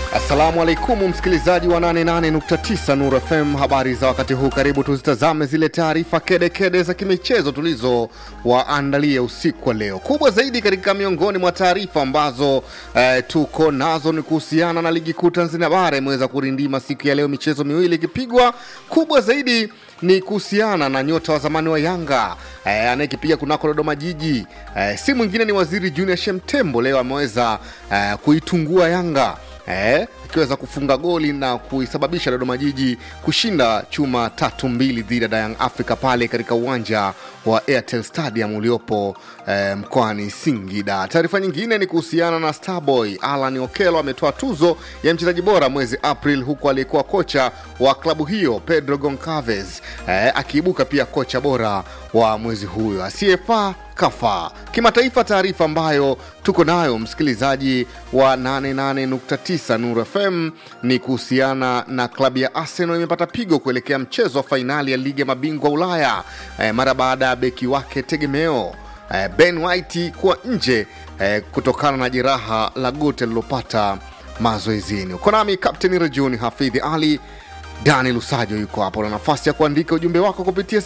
Assalamu alaikum msikilizaji wa 88.9 Nur FM, habari za wakati huu. Karibu tuzitazame zile taarifa kedekede za kimichezo tulizowaandalia usiku wa leo. Kubwa zaidi katika miongoni mwa taarifa ambazo eh, tuko nazo ni kuhusiana na ligi kuu Tanzania bara imeweza kurindima siku ya leo, michezo miwili ikipigwa. Kubwa zaidi ni kuhusiana na nyota wa zamani wa Yanga eh, anayekipiga kunako Dodoma Jiji eh, si mwingine ni Waziri Junior Shemtembo. Leo ameweza eh, kuitungua Yanga eh, akiweza kufunga goli na kuisababisha Dodoma Jiji kushinda chuma tatu mbili dhidi ya Young Africa pale katika uwanja wa Airtel Stadium uliopo eh, mkoani Singida. Taarifa nyingine ni kuhusiana na Starboy Alan Okelo ametoa tuzo ya mchezaji bora mwezi April, huku aliyekuwa kocha wa klabu hiyo Pedro Goncalves eh, akiibuka pia kocha bora wa mwezi huyo asiyefaa kafa kimataifa. Taarifa ambayo tuko nayo msikilizaji wa 88.9 Nur FM ni kuhusiana na klabu ya Arsenal imepata pigo kuelekea mchezo wa fainali ya ligi ya mabingwa Ulaya eh, mara baada ya beki wake tegemeo eh, Ben White kuwa nje eh, kutokana na jeraha la goti alilopata mazoezini. Uko nami Kapteni Rajuni Hafidhi Ali. Dani Lusajo yuko hapo na nafasi ya kuandika ujumbe wako kupitia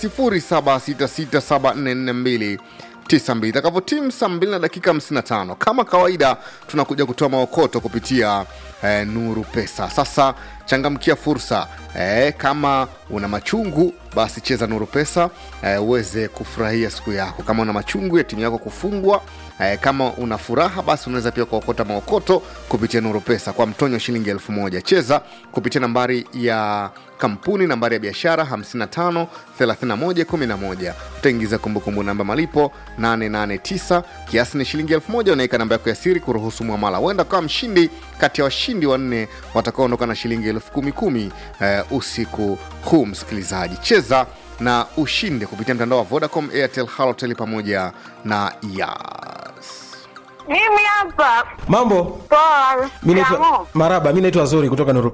0766744292 itakavyotimu saa 2 na dakika 55. Kama kawaida, tunakuja kutoa maokoto kupitia eh, Nuru Pesa. Sasa changamkia fursa eh, kama una machungu basi cheza Nuru Pesa eh, uweze kufurahia siku yako. Kama una machungu ya timu yako kufungwa eh, kama una furaha basi unaweza pia kuokota maokoto kupitia Nuru Pesa kwa mtonyo shilingi elfu moja. Cheza kupitia nambari ya kampuni nambari ya biashara 55 31 11. Utaingiza kumbukumbu namba malipo 889, kiasi ni shilingi elfu moja. Unaweka namba yako ya siri kuruhusu mwamala. Huenda kama mshindi kati ya washindi wanne watakaoondoka na shilingi elfu kumi kumi eh, usiku huu. Msikilizaji, cheza na ushinde kupitia mtandao wa Vodacom, Airtel, Halotel pamoja na Yas. Mimi hapa Mambo, poa. mi naitwa Shikamoo. Maraba, mi naitwa Zuri kutoka Nuru